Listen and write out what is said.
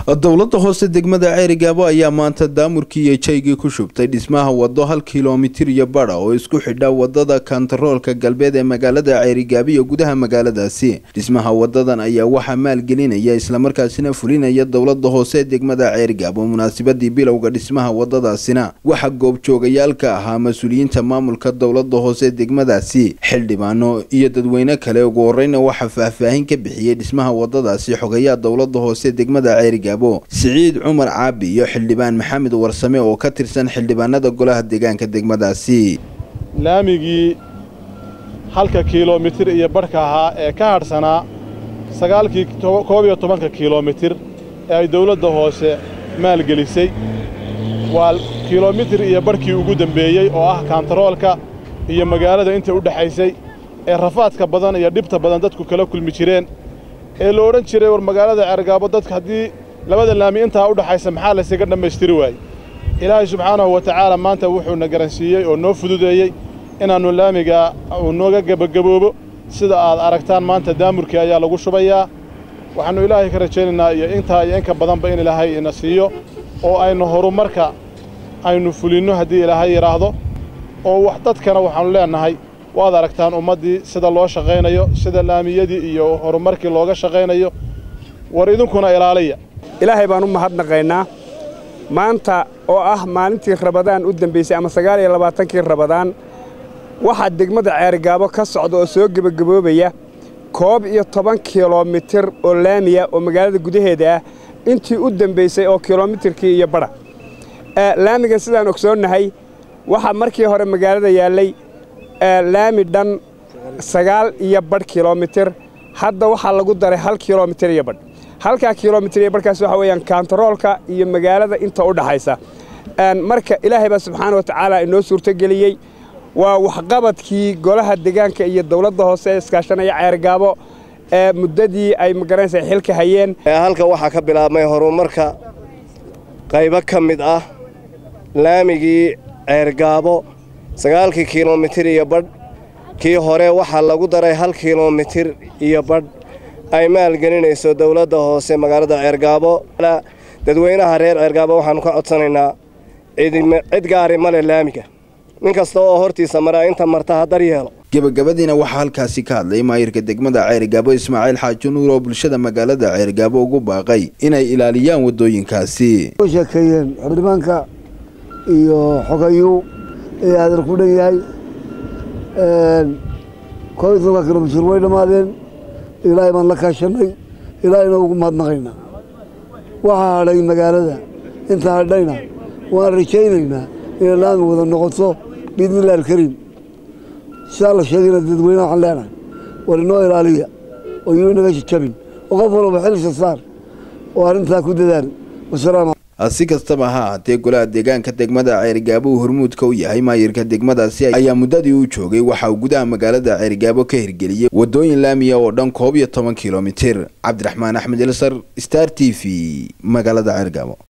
dowladda hoose degmada ceerigaabo ayaa maanta daamurkii iyo jaygii ku shubtay dhismaha wado hal kilomitir iyo badha oo isku xidha wadada kantaroolka galbeed ee magaalada ceerigaabo iyo gudaha magaaladaasi dhismaha wadadan ayaa waxaa maalgelinaya islamarkaasina fulinaya dowlada hoose degmada ceerigaabo munaasabadii bilowga dhismaha wadadaasina waxaa goobjoogayaal ka ahaa mas-uuliyiinta maamulka dowlada hoose degmadaasi xildhibaano iyo dadweyne kale ugu horeyna waxaa faahfaahin ka bixiyey dhismaha wadadaasi xogayaa dowlada hoose degmada ceerigaabo siciid cumar caabi iyo xildhibaan maxamed warsame oo ka tirsan xildhibaanada golaha deegaanka degmadaasi laamigii halka kiilomitir iyo badhka ahaa ee ka hadhsanaa sagaalkii koob iyo tobanka kiilomitir ee ay dawladda hoose maalgelisay waa kiilomitir iyo badhkii ugu dembeeyey oo ah kaantaroolka iyo magaalada inta u dhexaysay ee rafaadka badan iyo dhibta badan dadku kala kulmi jireen ee la odhan jiray war magaalada ceergaabo dadka haddii labada laami intaa u dhaxaysa maxaa laysaga dhammaystiri waayey ilaahay subxaanahu wa tacaala maanta wuxuuna garansiiyey oo noo fududeeyey inaannu laamiga uu nooga gebagaboobo sida aad aragtaan maanta daamurkii ayaa lagu shubayaa waxaannu ilaahay ka rajaynaynaa iyo intaa iyo inka badanba in ilaahay ina siiyo oo aynu horumarka aynu fulinno haddii ilaahay yidhaahdo oo wax dadkana waxaannu leennahay waad aragtaan ummaddii sida loo shaqaynayo sida laamiyadii iyo horumarkii looga shaqaynayo war idinkuna ilaaliya ilaahay baan u mahadnaqaynaa maanta oo ah maalintii rabadaan u dembaysay ama sagaal iyo labaatankii rabadaan waxaa degmada ceerigaabo ka socda oo soo gebagaboobaya koob iyo toban kilomitir oo laamiya oo magaalada gudaheeda ah intii u dembaysay oo kilomitirkii iyo badha laamigan sidaan ogsoonnahay waxaa markii hore magaalada yaallay laami dhan sagaal iyo badh kilomitir hadda waxaa lagu daray hal kilomitir iyo badh halkaa kilomitir iyo badhkaas waxa weeyaan kaantaroolka iyo magaalada inta u dhaxaysa marka ilaahay baa subxaana wa tacaala inoo suurtogeliyey waa waxqabadkii golaha deegaanka iyo dowladda hoose ee iskaashanaya ceergaabo ee muddadii ay magaranaysa xilka hayeen halka waxaa ka bilaabmay horumarka qaybo ka mid ah laamigii ceergaabo sagaalkii kilomitir iyo badh kii hore waxaa lagu daray hal kilomitir iyo badh ay maalgelinayso dowladda hoose magaalada ceergaabo dadweynaha reer ceergaabo waxaannu ka codsanaynaa cid gaari male laamiga nin kasta oo hortiisa maraa inta marta ha daryeelo gebagabadiina waxaa halkaasi ka hadlay maayirka degmada ceerigaabo ismaaciil xaaji nuur oo bulshada magaalada ceerigaabo ugu baaqay inay ilaaliyaan waddooyinkaasi sheekeeyeen xildhibaanka iyo xogayu ee hadal ku dhan yahay koob iyo tobanka kilomitir way dhammaadeen ilaahay baan la kaashannay ilaahayna ugu mahadnaqaynaa waxaa hadhay magaalada inta hadhayna waan rajaynaynaa inay laami wada noqoto biidnillahi alkariim sidaa la sheegayna dadweynaha waxaan leenahay war inoo ilaaliya oo yuu inaga jajabin oo qof walba xilisa saar oo arrintaa ku dadaal wasalaam si kastaba ha ahaatee golaha deegaanka degmada ceerigaabo uu hormuudka u yahay maayirka degmadaasi ayaa muddadii uu joogay waxa uu gudaha magaalada ceerigaabo ka hirgeliyey waddooyin laamiya oo dhan koob iyo toban kilomitir cabdiraxmaan axmed ilsar star t v magaalada ceerigaabo